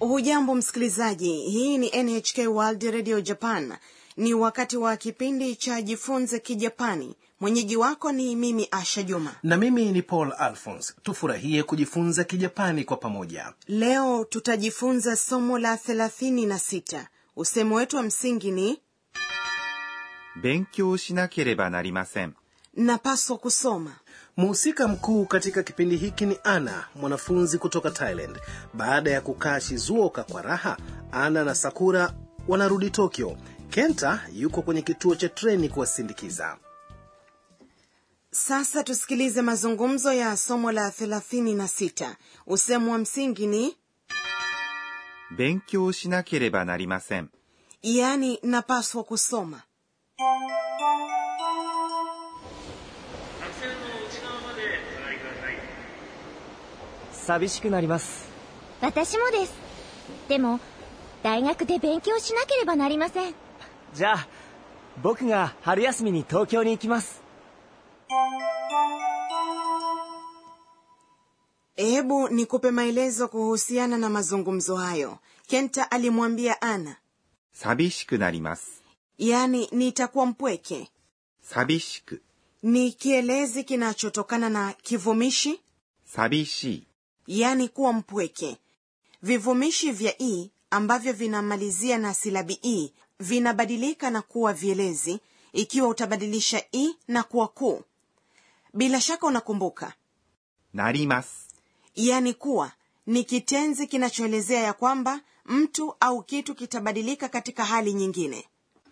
hujambo msikilizaji hii ni nhk world radio japan ni wakati wa kipindi cha jifunze kijapani mwenyeji wako ni mimi asha juma na mimi ni paul alphons tufurahie kujifunza kijapani kwa pamoja leo tutajifunza somo la thelathini na sita usemo wetu wa msingi ni 勉強しなければなりません。 napaswa kusoma mhusika mkuu katika kipindi hiki ni ana mwanafunzi kutoka thailand baada ya kukaa shizuoka kwa raha ana na sakura wanarudi tokyo kenta yuko kwenye kituo cha treni kuwasindikiza sasa tusikilize mazungumzo ya somo la thelathini na sita usemo wa msingi ni 勉強しなければなりません。 yaani napaswa kusoma 寂しくなります。 私もですでも大学で勉強しなければなりませんじゃあ、僕が春休みに東京に行きます。 hebu nikupe maelezo kuhusiana na mazungumzo hayo kenta alimwambia ana 寂しくなります。 yaani nitakuwa mpweke 寂しく、 ni kielezi kinachotokana na kivumishi 寂しい、 yaani kuwa mpweke vivumishi vya i ambavyo vinamalizia na silabi i vinabadilika na kuwa vielezi ikiwa utabadilisha i na kuwa kuu bila shaka unakumbuka なります。 yaani kuwa ni kitenzi kinachoelezea ya kwamba mtu au kitu kitabadilika katika hali nyingine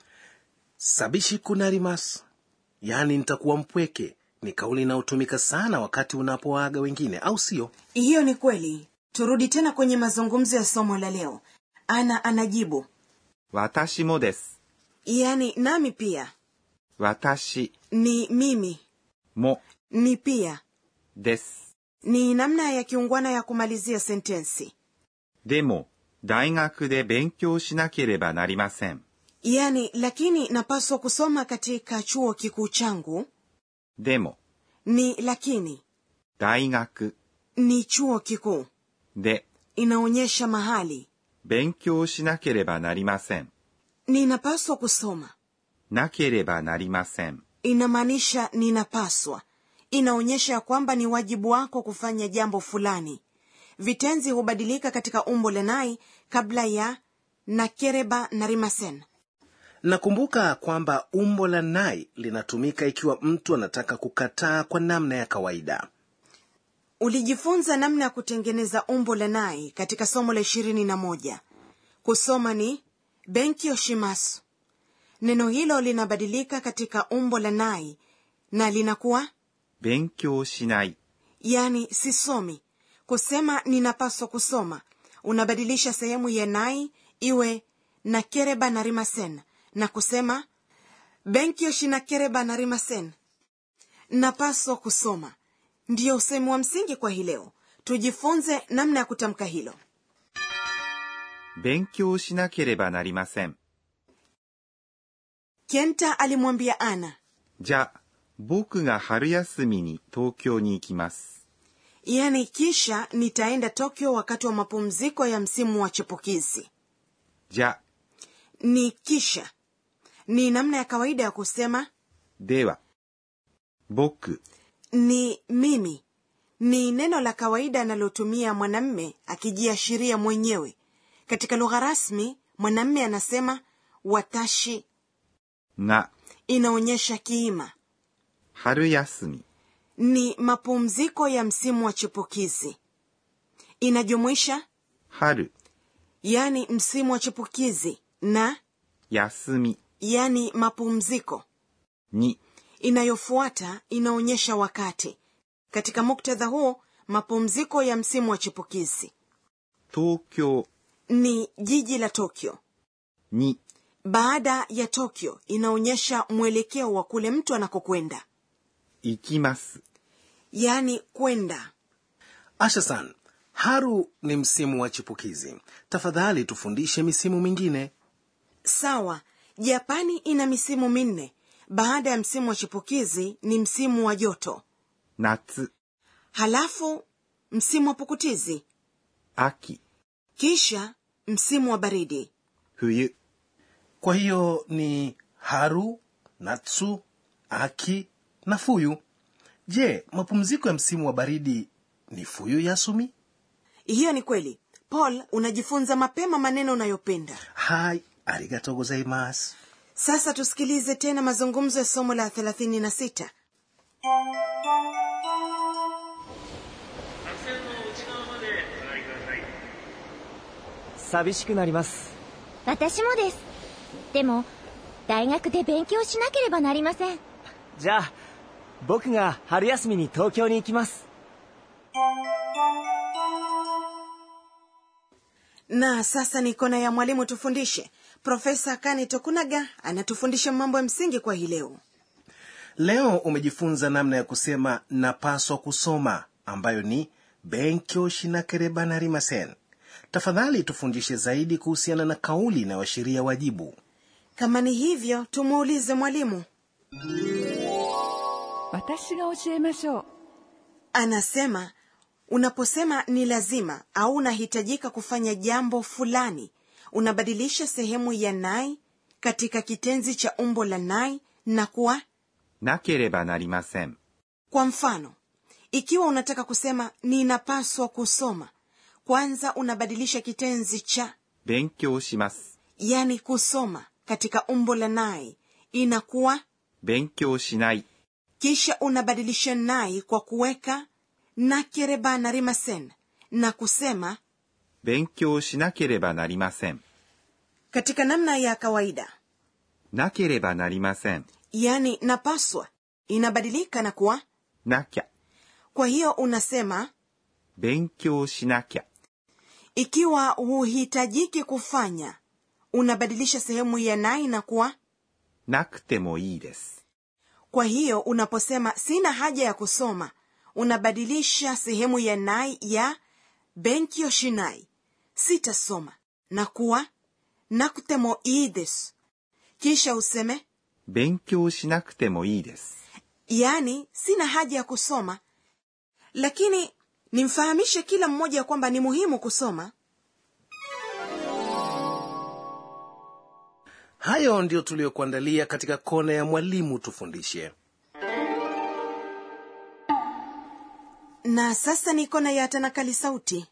sabishi kunarimas yaani nitakuwa mpweke ni kauli inayotumika sana wakati unapoaga wengine au sio hiyo ni kweli turudi tena kwenye mazungumzo ya somo la leo ana anajibu 私もです。 yaani nami pia 私 ni mimi も ni pia です。 ni namna ya kiungwana ya kumalizia sentensi でも、大学で勉強しなければなりません。 yaani lakini napaswa kusoma katika chuo kikuu changu でも、 ni lakini 大学 ni chuo kikuu で inaonyesha mahali 勉強しなければなりません。 ninapaswa kusoma なければなりません。 inamaanisha ninapaswa inaonyesha ya kwamba ni wajibu wako kufanya jambo fulani vitenzi hubadilika katika umbo la nai kabla ya nakereba na rimasen nakumbuka kwamba umbo la nai linatumika ikiwa mtu anataka kukataa kwa namna ya kawaida ulijifunza namna ya kutengeneza umbo la nai katika somo la ishirini na moja kusoma ni benki oshimasu neno hilo linabadilika katika umbo la nai na linakuwa 勉強しない。 yani sisomi kusema ninapaswa kusoma unabadilisha sehemu ya nai iwe na kereba na rimasen na kusema benkyoshi na kereba na rimasen napaswa kusoma ndiyo usemi wa msingi kwa hii leo tujifunze namna ya kutamka hilo 勉強しなければなりません。 kenta alimwambia ana じゃあ、僕が春休みに東京に行きます。 yani kisha nitaenda tokyo wakati wa mapumziko ya msimu wa chipukizi じゃあ、 ni kisha ni namna ya kawaida ya kusema では、僕 ni mimi ni neno la kawaida analotumia mwanamme akijiashiria mwenyewe katika lugha rasmi mwanamme anasema watashi が inaonyesha kiima 春休み ni mapumziko ya msimu wa chipukizi inajumuisha 春 yani msimu wa chipukizi na 休み yani mapumziko に inayofuata inaonyesha wakati katika muktadha huo mapumziko ya msimu wa chipukizi 東京 ni jiji la tokyo に baada ya tokyo inaonyesha mwelekeo wa kule mtu anakokwenda 行きます。 yaani kwenda ashasan haru ni msimu wa chipukizi tafadhali tufundishe misimu mingine sawa japani ina misimu minne baada ya msimu wa chipukizi ni msimu wa joto 夏、 halafu msimu wa pukutizi 秋、 kisha msimu wa baridi 冬、 kwa hiyo ni haru natsu aki na fuyu je mapumziko ya msimu wa baridi ni fuyu yasumi hiyo ni kweli paul unajifunza mapema maneno unayopenda hai arigato gozaimasu sasa tusikilize tena mazungumzo ya somo la 36 寂しくなります私もですでも大学で勉強しなければなりませんじゃあ僕が春休みに東京に行きます na sasa ni kona ya mwalimu tufundishe profesa kani tokunaga anatufundisha mambo ya msingi kwa hii leo leo umejifunza namna ya kusema napaswa kusoma ambayo ni benkyo shinakereba narimasen tafadhali tufundishe zaidi kuhusiana na kauli inayoashiria wajibu kama ni hivyo tumuulize mwalimu 私が教えましょう anasema unaposema ni lazima au unahitajika kufanya jambo fulani unabadilisha sehemu ya nai katika kitenzi cha umbo la nai na kuwa なければなりません。 kwa mfano ikiwa unataka kusema ninapaswa kusoma kwanza unabadilisha kitenzi cha 勉強します。 yani kusoma katika umbo la nai inakuwa 勉強しない。 kisha unabadilisha nai kwa kuweka nakereba na rimasen na kusema 勉強しなければなりません。 katika namna ya kawaida なければなりません。 yani napaswa inabadilika na kuwa なきゃ。 kwa hiyo unasema 勉強しなきゃ。 ikiwa huhitajiki kufanya unabadilisha sehemu ya nai na kuwa なくてもいいです。 kwa hiyo unaposema sina haja ya kusoma unabadilisha sehemu ya nai ya benkyo shinai sitasoma na kuwa nakutemo ii desu kisha useme 勉強しなくてもいいです。 yaani sina haja ya kusoma lakini nimfahamishe kila mmoja kwamba ni muhimu kusoma hayo ndiyo tuliyokuandalia katika kona ya mwalimu tufundishe na sasa ni kona ya tanakali sauti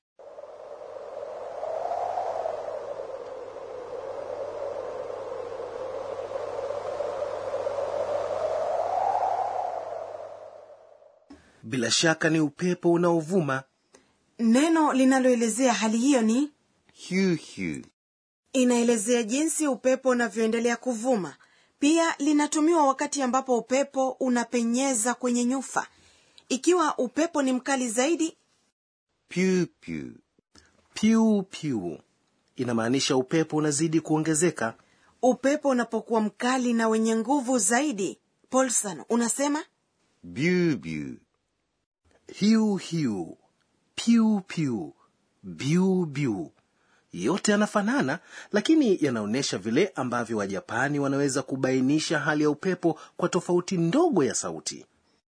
bila shaka ni upepo unaovuma neno linaloelezea hali hiyo ni ヒューヒュー。 inaelezea jinsi upepo unavyoendelea kuvuma pia linatumiwa wakati ambapo upepo unapenyeza kwenye nyufa ikiwa upepo ni mkali zaidi ピューピュー。 piu piu inamaanisha upepo unazidi kuongezeka upepo unapokuwa mkali na wenye nguvu zaidi polson unasema ビュービュー。 hiu hiu piu piu biu biu yote yanafanana lakini yanaonyesha vile ambavyo wajapani wanaweza kubainisha hali ya upepo kwa tofauti ndogo ya sauti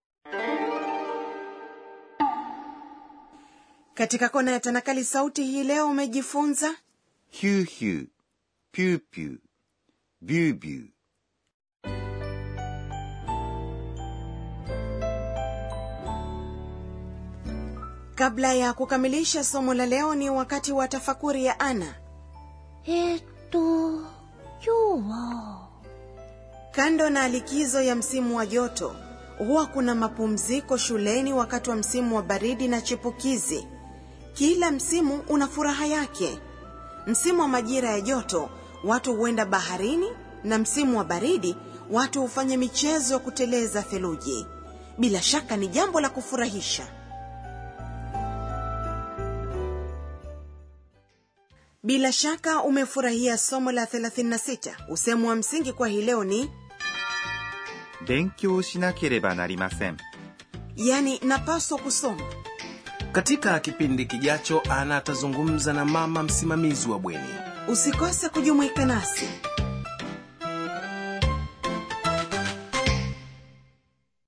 katika kona ya tanakali sauti hii leo umejifunza ヒューヒュー。ピューピュー。ビュービュー。 kabla ya kukamilisha somo la leo ni wakati wa tafakuri ya ana えーっと今日は kando na likizo ya msimu wa joto huwa kuna mapumziko shuleni wakati wa msimu wa baridi na chipukizi kila msimu una furaha yake msimu wa majira ya joto watu huenda baharini na msimu wa baridi watu hufanya michezo ya kuteleza theluji bila shaka ni jambo la kufurahisha bila shaka umefurahia somo la 36 usemu wa msingi kwa hii leo ni 勉強しなければなりません。 yani napaswa kusoma katika kipindi kijacho ana atazungumza na mama msimamizi wa bweni usikose kujumuika nasi